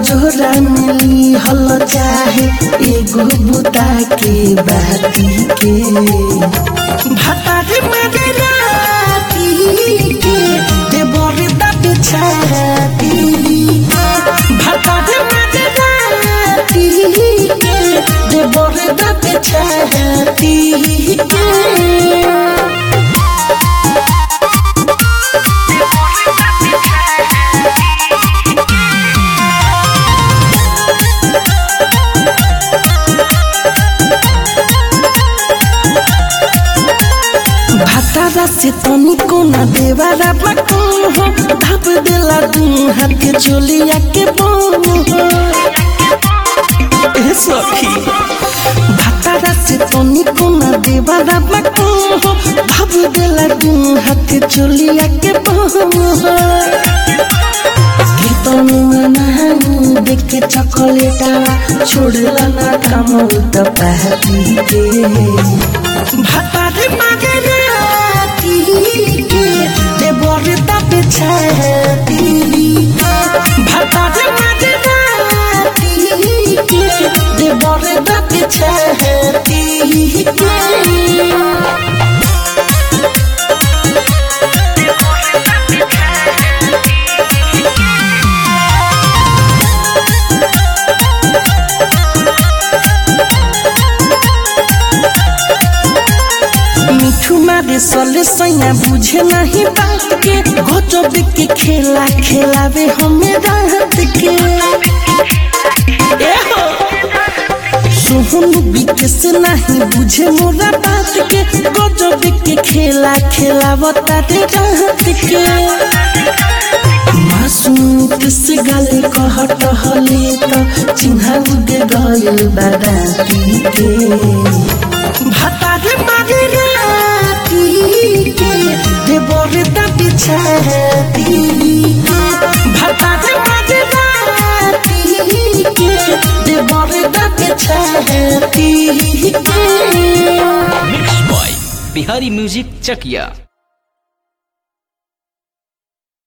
जोरा मिली हल चाहे एगो बुता के बाती के भतारी मारे राती के देवर दब छाती के भतारी मारे राती के देवर दब छाती के भातारा से तनिको न देवारा बाको हो धप देला दू हाथ के चोलिया के बोम हो ए सखी भातारा से तनिको न देवारा बाको हो धप देला दू हाथ के चोलिया के बोम हो कीर्तन नानी देख के चॉकलेटा छोड़ला ना कमल त पहती के भातारे मागे राती के देवर तब छाती के भातारे मागे राती के देवर तब छाती के मिठू मारे सले सैया बुझे नहीं बात के गजब के खेला खेलावे हमें रात के ए हो सोहन बिकेस नहीं बुझे मोरा बात के गजब के खेला खेलावता रे रात के मासूम किस गले कहट हले त चिन्हा उगे गइल बाराती के भातारे मारे राती के देवर दबी छाती के भातारे मारे राती के देवर दबी छाती के मिक्स बॉय बिहारी म्यूजिक चकिया